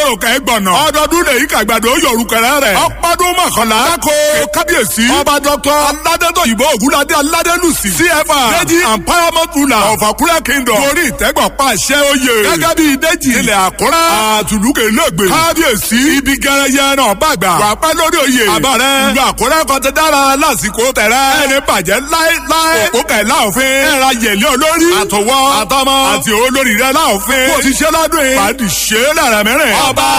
kẹ́ gbọ̀nà. ọdọọdún lè yí kàgbàdo yọrùkẹrẹ rẹ̀. ọpọdún mọ̀kànlá. kákó kábíyèsí. ọba dọ́kítọ̀ aládẹ́tọ̀ ìbò ògúnládé aládẹ́lùsì. cfa deji and paramount ruler of Akure kingdom. torí ìtẹ́gbọ̀ pàṣẹ oyè. gẹ́gẹ́ bí deji ilẹ̀ Àkúrẹ́. àtùlùkè lẹ́gbẹ̀ẹ́. kábíyèsí ibi gẹrẹyẹ náà bàgbà. wà á pẹ́ lórí oyè. àbárẹ́ ìlú Àkúrẹ́ kan ti dára lásìkò tẹ̀rẹ́. ẹni bàjẹ́ láéláé. òpó kẹ̀ láòfin. ẹ̀ra yẹ̀lẹ́ olórí. àtọwọ́ àtọmọ àti olórí rẹ̀ láòfin. bó ti ṣe lọ́dún yìí. pàdé ṣe é lẹ́rẹ̀ mẹ́rin. ọba